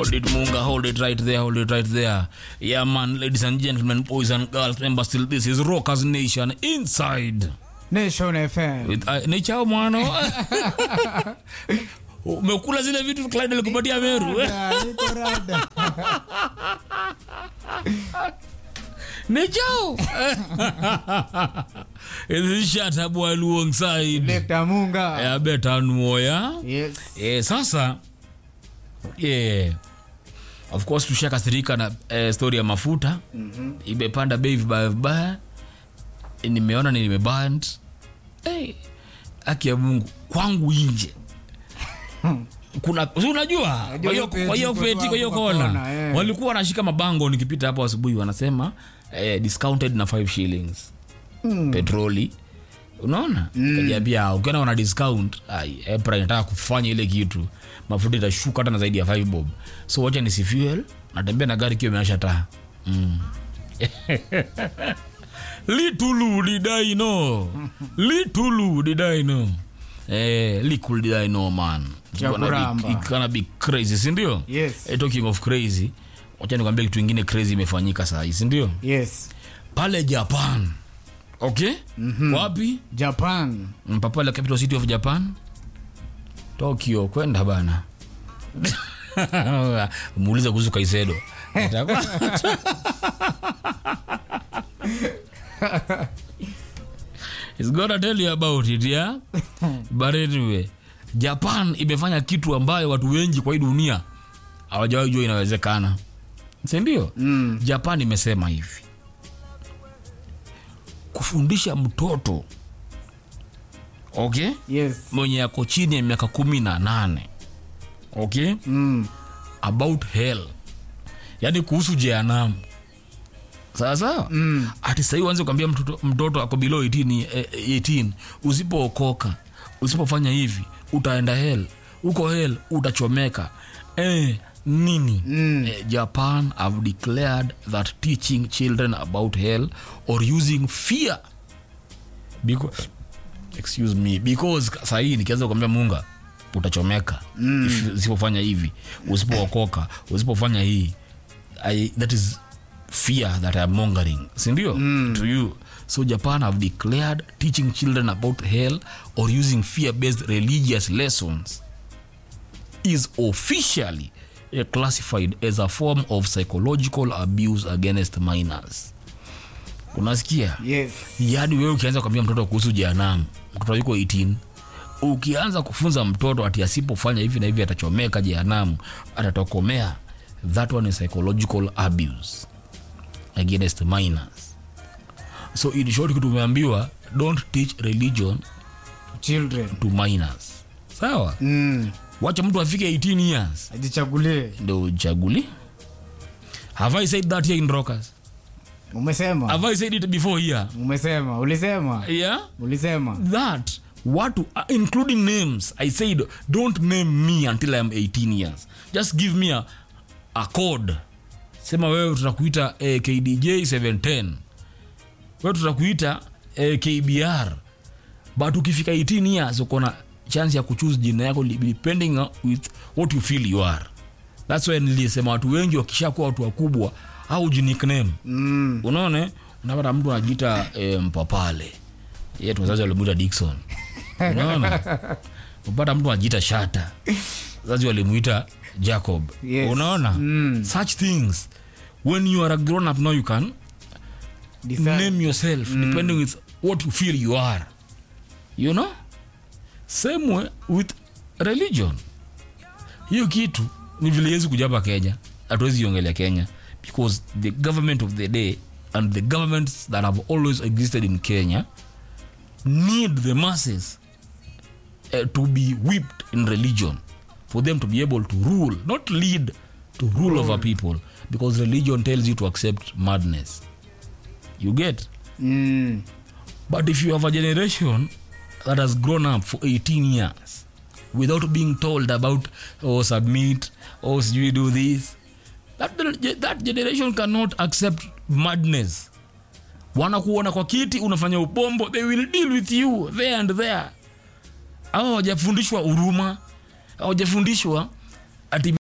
Hold it, Munga. Hold it right there. Hold it right there. Yeah, man. Ladies and gentlemen, boys and girls, remember still this is Rockers Nation inside Nation FM. with uh, Nichao mwano. Umekula zile vitu Clyde alikupatia Meru. Ah, niko rada. Nichao. This is shut up while alongside. Lekta Munga. Yeah, better know, yeah. Yes. Eh, sasa yeah. of course tushakasirika na eh, story ya mafuta mm-hmm. imepanda bei vibaya vibaya Eh, nimeona ni nimeband hey, haki ya mungu kwangu inje kuna si unajua kwa hiyo- peti, kwa hiyo kwa peti kwa hiyo kwa kona kona, eh. walikuwa wanashika mabango nikipita hapo asubuhi wanasema eh, discounted na 5 shillings Mm. petroli unaona mm. kajiambia ukiona wana discount ai, April inataka kufanya ile kitu mafuta itashuka hata na zaidi ya 5 bob so wacha nisi fuel natembea na gari kiwa imeasha taa mm. litulu did I know litulu did I know eh, little did I know man It's Cha gonna be- kuramba. it's gonna be crazy sindio Yes. eh, talking of crazy wacha nikwambia kitu ingine crazy imefanyika saa hii sindio Yes. pale japan okay mm-hmm. wapi Japan. mpapale capital city of japan tokyo kwenda bana muulize kuhusu kaisedo Itakuwa- He's gonna tell you about it yeah? but anyway japan imefanya kitu ambayo watu wengi kwa hii dunia hawajawahi jua inawezekana sindio Mm. japan imesema hivi kufundisha mtoto okay Yes. mwenye yako chini ya miaka kumi na nane okay Mm. about hell yaani kuhusu jehanamu sawa sawa Mm. ati sahii uanze kuambia mtoto, mtoto ako below 18, eh, 18 usipookoka usipofanya hivi utaenda hell uko hell utachomeka eh, nini Mm. eh, japan have declared that teaching children about hell or using fear because, excuse me because sahii nikianza kuambia munga utachomeka mm. usipofanya hivi usipookoka usipofanya hii I, that is fear that I'm mongering sindio mm. to you so japan have declared teaching children about hell or using fear-based religious lessons is officially uh, classified as a form of psychological abuse against minors unasikia Yes. yaani wewe ukianza kuambia mtoto kuhusu jehanamu mtoto yuko 18 ukianza kufunza mtoto ati asipofanya hivi na hivi atachomeka jehanamu atatokomea that one is psychological abuse against minors so in short kitu umeambiwa don't teach religion Children. to minors sawa Mm. wacha mtu afike 18 years Ajichagulie. ndo uchaguli have i said that here in rockers Umesema. have i said it before here Umesema. Ulisema. yeah Ulisema. that watu uh, including names i said don't name me until i'm 18 years just give me a, a code sema wewe tutakuita eh, kdj 710 wewe tutakuita eh, kbr but ukifika 18 years uko na chance ya kuchuse jina yako li- depending on with what you feel you are thats why nilisema watu wengi wakishakuwa watu wakubwa au nickname Mm. unaone unapata mtu anajiita e, mpapale yetu wazazi walimuita dikson unaona upata mtu anajiita shata wazazi walimuita jacob Yes. unaona Mm. such things when you are a grown up now you can Decide. name yourself depending with what you feel you are you know same way with religion hiyo kitu ni vile yezi kuja hapa kenya hatuwezi iongelea kenya because the government of the day and the governments that have always existed in kenya need the masses uh, to be whipped in religion for them to be able to rule not lead to rule over people because religion tells you to accept madness you get Mm. but if you have a generation that has grown up for 18 years without being told about oh submit oh you do this that, that generation cannot accept madness wanakuona kwa kiti unafanya upombo they will deal with you there and there au hawajafundishwa huruma hawajafundishwa ati